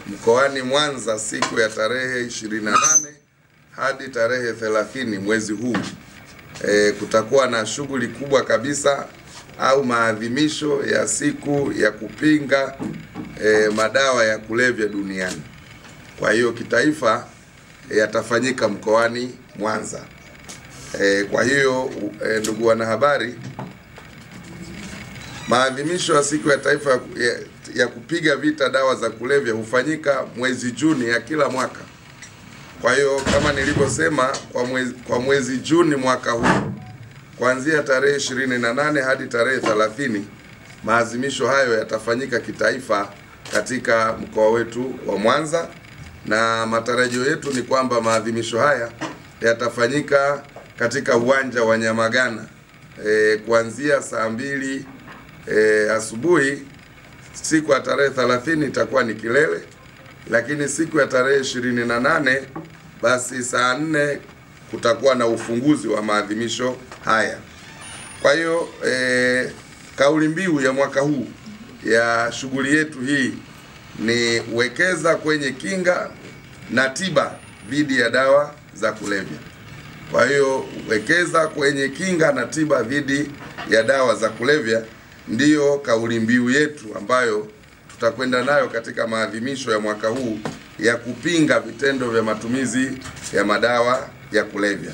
mkoani Mwanza siku ya tarehe 28 hadi tarehe 30 mwezi huu. E, kutakuwa na shughuli kubwa kabisa au maadhimisho ya siku ya kupinga e, madawa ya kulevya duniani. Kwa hiyo kitaifa yatafanyika mkoani Mwanza. E, kwa hiyo e, ndugu wanahabari, maadhimisho ya siku ya taifa ya, ya, ya kupiga vita dawa za kulevya hufanyika mwezi Juni ya kila mwaka. Kwa hiyo kama nilivyosema, kwa mwezi, kwa mwezi Juni mwaka huu kuanzia tarehe 28 hadi tarehe 30 maadhimisho hayo yatafanyika kitaifa katika mkoa wetu wa Mwanza, na matarajio yetu ni kwamba maadhimisho haya yatafanyika katika uwanja wa Nyamagana e, kuanzia saa mbili e, asubuhi. Siku ya tarehe 30 itakuwa ni kilele, lakini siku ya tarehe 28 basi saa nne kutakuwa na ufunguzi wa maadhimisho haya. Kwa hiyo e, kauli mbiu ya mwaka huu ya shughuli yetu hii ni wekeza kwenye kinga na tiba dhidi ya dawa za kulevya. Kwa hiyo wekeza kwenye kinga na tiba dhidi ya dawa za kulevya ndiyo kauli mbiu yetu ambayo tutakwenda nayo katika maadhimisho ya mwaka huu ya kupinga vitendo vya matumizi ya madawa ya kulevya.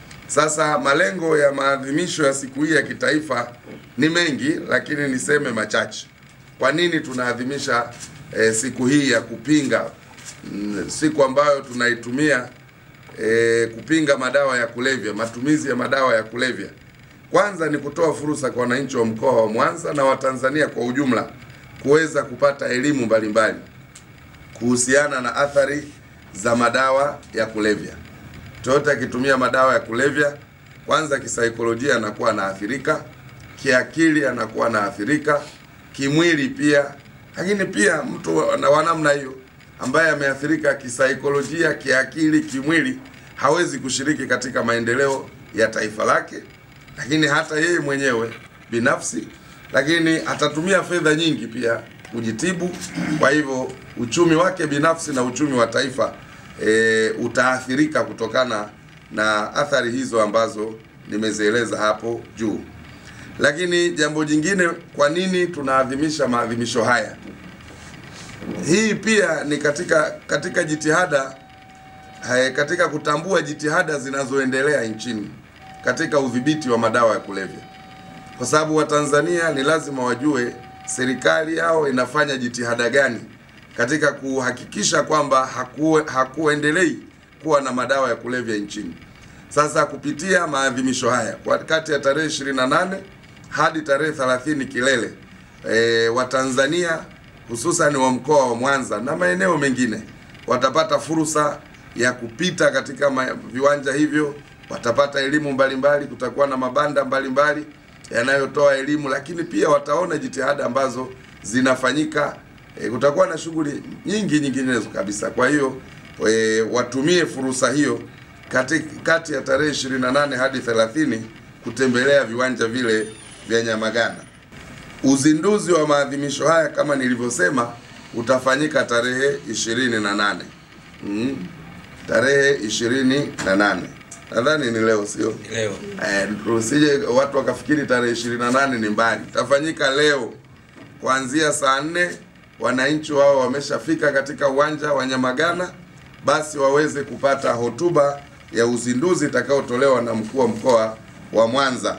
Sasa malengo ya maadhimisho ya siku hii ya kitaifa ni mengi, lakini niseme machache. Kwa nini tunaadhimisha eh, siku hii ya kupinga mm, siku ambayo tunaitumia eh, kupinga madawa ya kulevya, matumizi ya madawa ya kulevya? Kwanza ni kutoa fursa kwa wananchi wa mkoa wa Mwanza na Watanzania kwa ujumla kuweza kupata elimu mbalimbali kuhusiana na athari za madawa ya kulevya. Mtoto akitumia madawa ya kulevya, kwanza kisaikolojia anakuwa anaathirika, kiakili anakuwa anaathirika, kimwili pia. Lakini pia mtu wa namna hiyo ambaye ameathirika kisaikolojia, kiakili, kimwili hawezi kushiriki katika maendeleo ya taifa lake, lakini hata yeye mwenyewe binafsi, lakini atatumia fedha nyingi pia kujitibu. Kwa hivyo uchumi wake binafsi na uchumi wa taifa e, utaathirika kutokana na athari hizo ambazo nimezieleza hapo juu. Lakini jambo jingine, kwa nini tunaadhimisha maadhimisho haya? Hii pia ni katika katika jitihada hai, katika kutambua jitihada zinazoendelea nchini katika udhibiti wa madawa ya kulevya, kwa sababu Watanzania ni lazima wajue serikali yao inafanya jitihada gani katika kuhakikisha kwamba hakuwe, hakuendelei kuwa na madawa ya kulevya nchini. Sasa kupitia maadhimisho haya kwa kati ya tarehe 28 hadi tarehe 30 kilele, e, Watanzania hususan wa mkoa wa Mwanza na maeneo mengine watapata fursa ya kupita katika ma, viwanja hivyo, watapata elimu mbalimbali, kutakuwa na mabanda mbalimbali yanayotoa elimu, lakini pia wataona jitihada ambazo zinafanyika. E, kutakuwa na shughuli nyingi nyinginezo kabisa. Kwa hiyo e, watumie fursa hiyo kati, kati ya tarehe 28 hadi 30 kutembelea viwanja vile vya Nyamagana. Uzinduzi wa maadhimisho haya kama nilivyosema utafanyika tarehe 28. Mm, tarehe 28 nadhani ni leo, sio leo. Eh, usije watu wakafikiri tarehe 28 ni mbali. Itafanyika leo kuanzia saa nne. Wananchi wao wameshafika katika uwanja wa Nyamagana, basi waweze kupata hotuba ya uzinduzi itakayotolewa na mkuu wa mkoa wa Mwanza.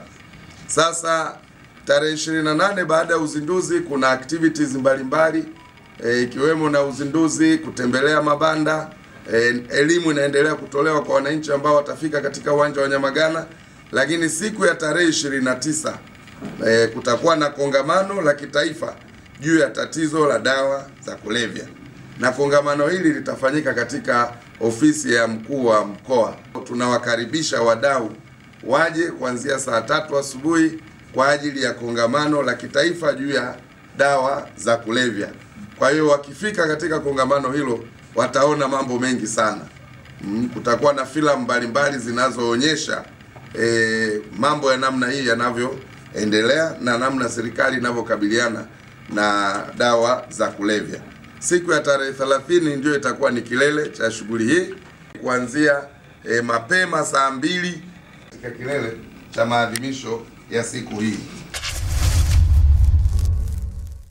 Sasa tarehe 28 baada ya uzinduzi kuna activities mbalimbali eh, ikiwemo na uzinduzi, kutembelea mabanda E, elimu inaendelea kutolewa kwa wananchi ambao watafika katika uwanja wa Nyamagana, lakini siku ya tarehe 29 e, kutakuwa na kongamano la kitaifa juu ya tatizo la dawa za kulevya, na kongamano hili litafanyika katika ofisi ya mkuu wa mkoa. Tunawakaribisha wadau waje kuanzia saa tatu asubuhi kwa ajili ya kongamano la kitaifa juu ya dawa za kulevya. Kwa hiyo wakifika katika kongamano hilo wataona mambo mengi sana. Mm, kutakuwa na filamu mbalimbali zinazoonyesha e, mambo ya namna hii yanavyoendelea na namna serikali inavyokabiliana na dawa za kulevya. siku ya tarehe 30 ndio itakuwa ni kilele cha shughuli hii kuanzia e, mapema saa mbili katika kilele cha maadhimisho ya siku hii.